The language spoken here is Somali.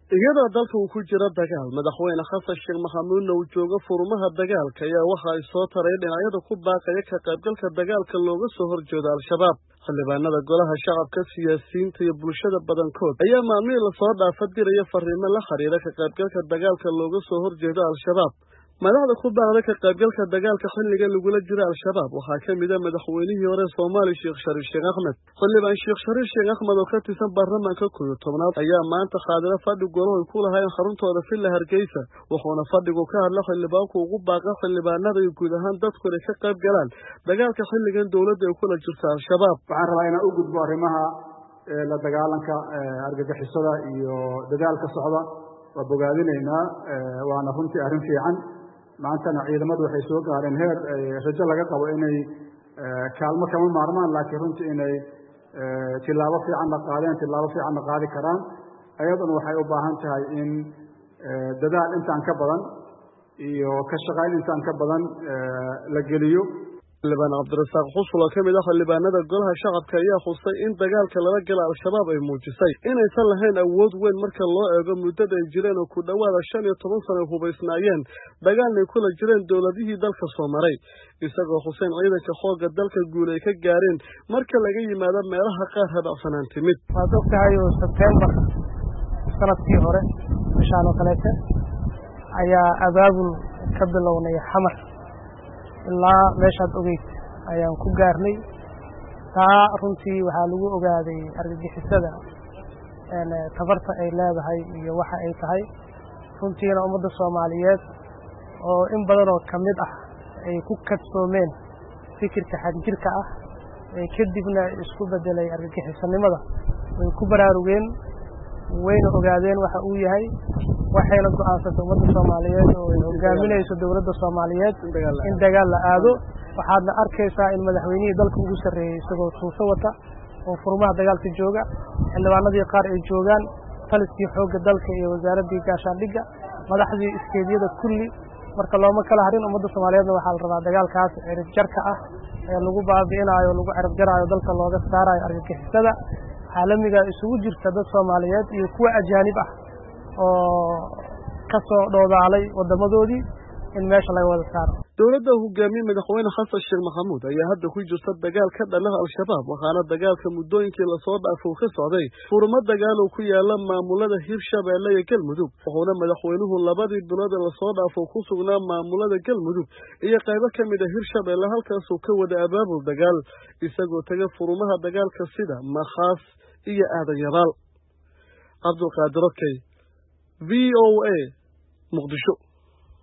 iyadoo dalka uu ku jiro dagaal madaxweyne xasan sheekh maxamuudna uu joogo furumaha dagaalka ayaa waxa ay soo taray dhinacyada ku baaqaya ka qaybgalka dagaalka looga soo horjeedo al-shabaab xildhibaanada golaha shacabka siyaasiyiinta iyo bulshada badankood ayaa maalmihii lasoo dhaafa diraya fariimo la xiriira ka qaybgalka dagaalka looga soo horjeedo al-shabaab madaxda ku baaqda ka qaybgalka dagaalka xilligan lagula jiro al-shabaab waxaa ka mid a madaxweynihii hore soomaaliya sheekh shariif sheekh axmed xildhibaan sheekh shariif sheekh axmed oo ka tirsan baarlamaanka kooyo tobnaad ayaa maanta qaadira fadhi golo ay ku lahayn xaruntooda villa hargeysa wuxuuna fadhigu ka hadla xildhibaanku ugu baaqa xildhibaanada iyo guud ahaan dadku inay ka qayb galaan dagaalka xilligan dowladda ay kula jirto al-shabaab waxaan rabaa inaan u gudbo arrimaha la dagaalanka argagixisada iyo dagaalka socda waa bogaadinaynaa waana runtii arrin fiican maantana ciidamadu waxay soo gaareen heer rajo laga qabo inay kaalmo kama maarmaan laakiin runtii inay tilaabo fiicanna qaadeen tilaabo fiicanna qaadi karaan ayaduna waxay u baahan tahay in dadaal intaan ka badan iyo ka shaqayn intaan ka badan la geliyo xildhibaan cabdirasaaq xusul oo ka mid ah xildhibaanada golaha shacabka ayaa xusay in dagaalka lala gala al-shabaab ay muujisay inaysan lahayn awood weyn marka loo eego muddada ay jireen oo ku dhowaada shan iyo toban sano ay hubaysnaayeen dagaalnay kula jireen dowladihii dalka soo maray isagoo xuseen ciidanka xoogga dalka guul ay ka gaareen marka laga yimaado meelaha qaar habacsanaan timid waad og tahay oo sebtembar sanadkii hore bishaan oo kaleete ayaa abaabul ka bilownay xamar ilaa meeshaad ogeyd ayaan ku gaarnay taa runtii waxaa lagu ogaaday argagixisada tabarta ay leedahay iyo waxa ay tahay runtiina ummadda soomaaliyeed oo in badanoo ka mid ah ay ku kadsoomeen fikirka xagjirka ah ee kadibna isku beddelay argagixisanimada way ku baraarugeen wayna ogaadeen waxa uu yahay waxayna go'aansatay ummadda soomaaliyeed oo ay hogaaminayso dowladda soomaaliyeed in dagaal la aado waxaadna arkaysaa in madaxweynihii dalka ugu sarreeyey isagoo tuuso wata oo furmaha dagaalka jooga xildhibaanadii qaar ay joogaan taliskii xoogga dalka iyo wasaaraddii gaashaandhigga madaxdii iskeedyada kulli marka looma kala harin ummadda soomaaliyeedna waxaa la rabaa dagaalkaas cirib jarka ah ee lagu baabi'inaayo lagu cirib jaraayo dalka looga saarayo argagixisada caalamiga isugu jirta dad soomaaliyeed iyo kuwa ajaanib ah oo ka soo dhoodaalay waddamadoodii in meesha laga wada saaro dowladda hogaamiye madaxweyne xasan sheekh maxamuud ayaa hadda ku jirta dagaal ka dhanaha al-shabaab waxaana dagaalka muddooyinkii lasoo dhaafo ka socday furmo dagaal oo ku yaala maamulada hirshabeelle iyo galmudug wuxuuna madaxweynuhu labadii bilood ee lasoo dhaafo ku sugnaa maamulada galmudug iyo qaybo ka mid a hirshabeelle halkaasuu ka wada abaabul dagaal isagoo taga furumaha dagaalka sida makhaas iyo aadan yabaal cabdulqaadir okey v o a muqdisho